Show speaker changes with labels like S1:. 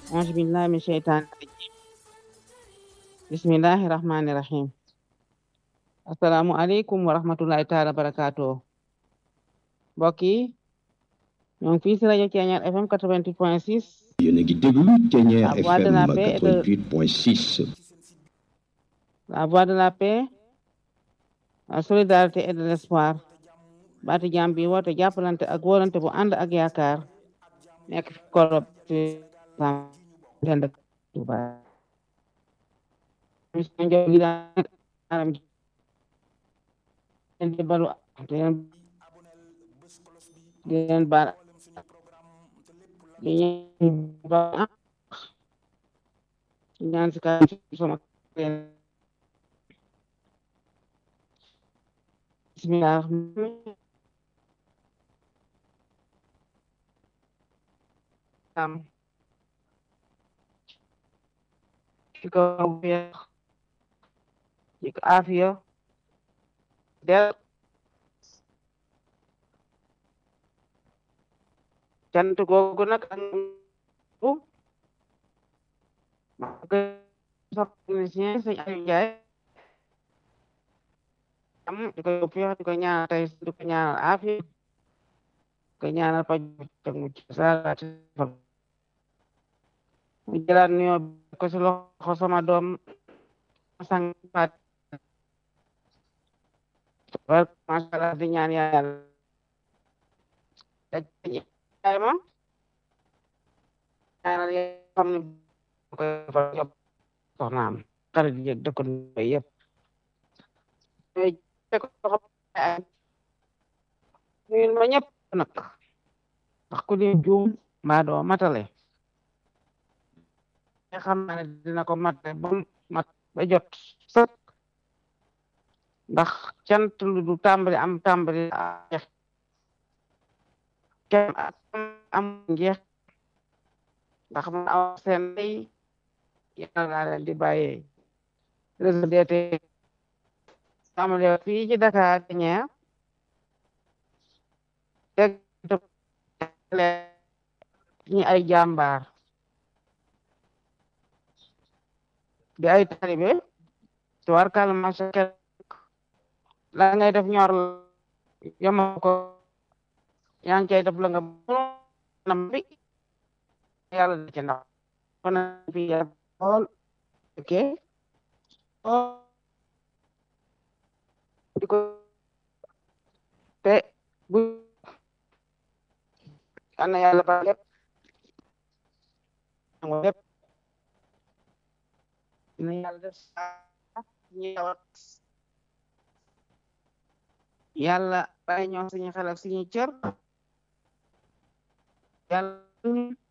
S1: auzu billahi min sheytaani rajim bismillahi rahmani rahim asalaamu aleykum wa rahmatullahi taala barakatuh mbokk yi ñoo ngi fii si rajo Ceeñaar FM 88 point 6
S2: yéen a ngi déglu Ceeñaar
S1: La voix de
S2: FM
S1: la paix et de-
S2: 88 point 6
S1: la voix de la paix la solidarité et de l'espoir baati jàmm bi woote jàppalante ak wóolante bu ànd ak yaakaar nekk fi korob ci dend ak Tuuba émission njow gi daan aram ji leen di balu di leen di leen baal di ñaan ba di ñaan si kanam sama bismillah am ci ko weex ci ko afiya del cant googu nag ak bu ma ko sax technicien sëñ Aliou Ndiaye am di ko feex di ko ñaanal tey di ko ñaanal afiya di ko ñaanal paj ak mucc salaat mu jëlaat nuyoo bi ko si loxo sama doom sang faat war masha Allah di ñaan yàlla yaay ma ñaanal yàlla xam ne ko fa job soxnaam xarit yi ak dëkkandoo yëpp ñooy teg ko xam ay nuyul ma ñëpp nag ndax ku lim juum mbaa doo matale nga xam naa ne dina ko matale ba mu mat ba jot sëkk ndax cant lu du tàmbali am tàmbali jeex kenn am njeex ndax man aw seen day yàlla laa leen di bàyyee réseau DT tàmbali fii ci Dakar ñeer teg ñi ay jàmbaar di ay talibe tubaarkàlla macha Allah la ngay def ñor yoma ko yaa ngi cay def la nga nam bi yàlla da ci ndax kon fi ya xool ok di ko te bu ana yàlla ba lépp lépp na yàlla def ñëwat yàlla bàyyi ñoo suñu xel ak suñu cër yàlla